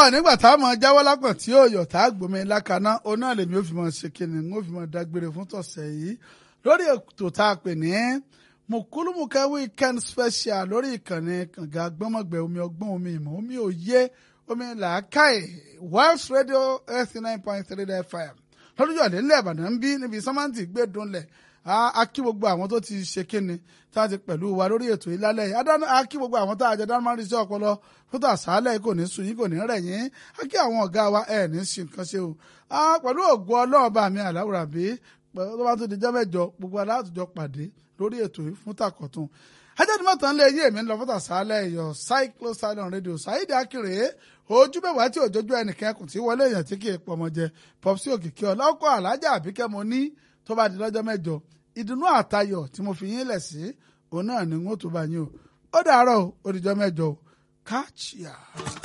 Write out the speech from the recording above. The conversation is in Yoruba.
nígbà tá a mọ jáwọ́ lápọ̀ tí yóò yọ̀ tá a gbòmí lákaná òun náà lèmi ò fi mọ ṣe kíni n ó fi mọ dágbére fún tọ̀sẹ̀ yìí lórí ètò tá a pè ní mùkúlùmùkẹ́ weekend special lórí ìkànnì kànga gbọ́mọ̀gbẹ́ omi ọgbọ́n omi ìmọ̀ omi òye omi làákàyè Wells Radio eighty nine point three fm lọ́dún yọ̀dé ńlẹ̀ Ìbàdàn ń bí níbi sọ́mántì gbé dunlẹ̀ a kí gbogbo àwọn tó ti ṣe kíni tá a ti pẹ̀lú wa lórí ètò yìí lálẹ́ yìí a kí gbogbo àwọn tá a jẹ dáná sí ọpọlọ fún tàṣálẹ̀ kò ní sun yín kò ní rẹ̀ yín a kí àwọn ọ̀gá wa ẹ̀ ní sí nǹkan ṣe o pẹ̀lú ògo Ọlọ́run bá mi àláwùrà bí tó bá tún di jẹ́ mẹ́jọ gbogbo aláàtújọ pàdé lórí ètò yìí fún tàkọ̀tún ajáde mọ́tàn lé yé mi lọ fún tàṣálẹ̀ iyọ̀ cyclo silent radio Saheed Akere ojú mẹ́wàá tí òjòjú ẹnìkan kùn tí wọlé èèyàn tí kì í pọmọ jẹ pọpsi òkìkí ọlọ́kọ̀ alájà àbíkẹ́ mo ní tó bá di lọ́jọ́ mẹ́jọ ìdùnnú àtayọ̀ tí mo fi yín lẹ̀ sí òun náà ni n ó tó bá yín o ó dàárọ̀ ó dìjọ́ mẹ́jọ o káàchìá.